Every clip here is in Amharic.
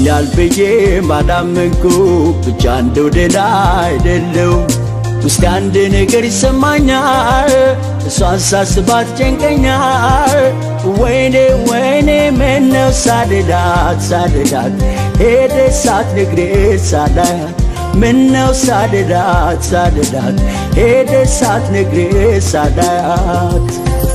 አሞኛል ብዬ ባላመንኩ ብቻ እንደው ደህና አይደለው ውስጥ አንድ ነገር ይሰማኛል እሷን ሳስባት ጨንቀኛል ወይኔ ወይኔ ምነው ሳልላት ሳልላት ሄደ ሳትነግሬ ሳላያት ምነው ሳልላት ሳልላት ሄደ ሳትነግሬ ሳላያት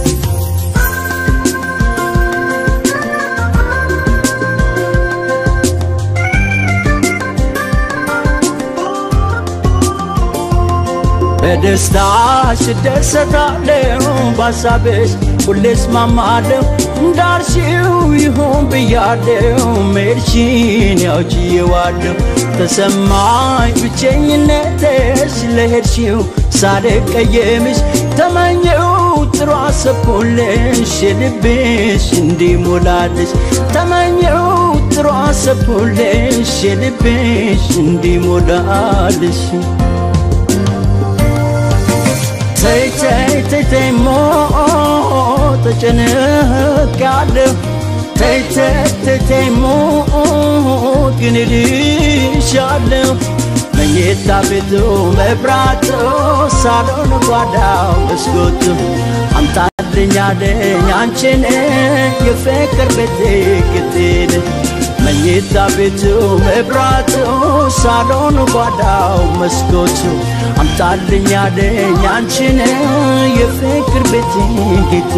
በደስታሽ እደሰታለሁ በሀሳብሽ ሁሌ እስማማለሁ እንዳልሽው ይሁን ብያለሁ መሄድሽን ያው ችዬዋለሁ ተሰማኝ ብቸኝነትሽ ለሄድሽው ሳልቀየምሽ ተመኘው ጥሩ አሰብኩልሽ የልብሽ እንዲሞላልሽ ተመኘው ጥሩ አሰብኩልሽ የልብሽ እንዲሞላልሽ ተይ ተይ ተይ ተይ ሞ ተጨንቄያለሁ ተይ ተይ ተይ ተይ ሞ ግን እልሻለሁ መኝታ ቤቱ መብራቱ ሳሎን ጓዳው መስኮቱ አምጣልኝ አለኝ አንቺን የፍቅር ቤቴ ግድል መኝታ ቤቱ መብራቱ ሳሎን ጓዳው መስኮቱ አምጣልኝ አለኝ አንቺን የፍቅር ቤቴ ጌቴ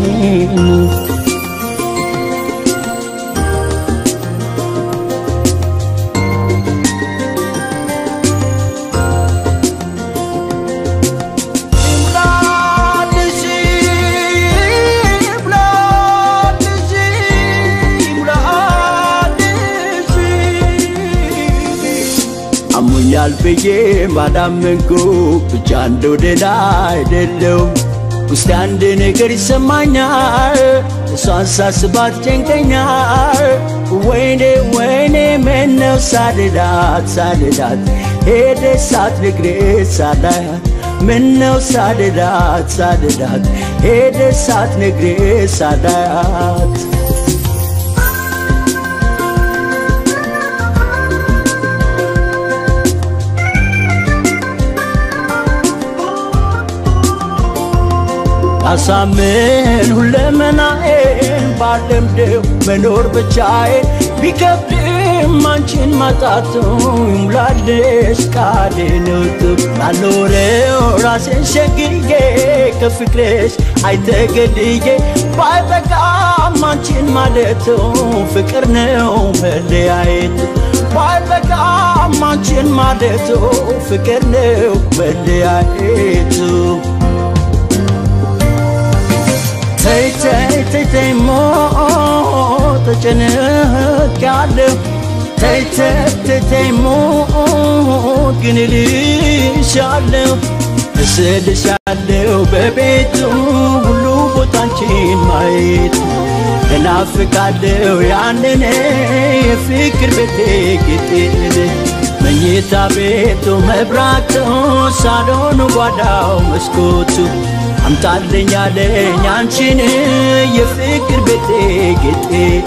አሞኛል ብዬ ባላመንኩ ብቻ እንደው ደህና አይደለው ውስጥ አንድ ነገር ይሰማኛል እሷን ሳስባት ጨንቀኛል ወይኔ ወይኔ ምነው ሳልላት ሳልላት ሄደ ሳትነግሬ ሳላያት ምነው ሳልላት ሳልላት ሄደ ሳትነግሬ ሳላያት አሳምን ሁለመናዬን ባለምደው መኖር ብቻዬን ቢከብድም አንቺን ማጣቱ ይሙላልሽ ቃሌ ነው ላልኖረው ራሴን ሸግዬ ከፍቅርሽ አይተገድዬ ባይበቃም አንቺን ማለቱ ፍቅር ነው መለያየት ባይበቃም አንቺን ማለቱ ፍቅር ነው መለያየቱ ተይ ተይ ተይ ተይ ሞ ተጨንቄያለሁ ተይ ተይ ተይ ተይ ሞ ግን እልሻለሁ እስልሻለሁ በቤቱ ሁሉ ቦታ አንቺን ማየት እናፍቃለሁ ያንን የፍቅር ቤቴ ጌጤን መኝታ ቤቱ መብራቱ ሳሎኑ ጓዳው መስኮቱ አምጣልኝ አለኝ አንቺን የፍቅር ቤቴ ጌጤ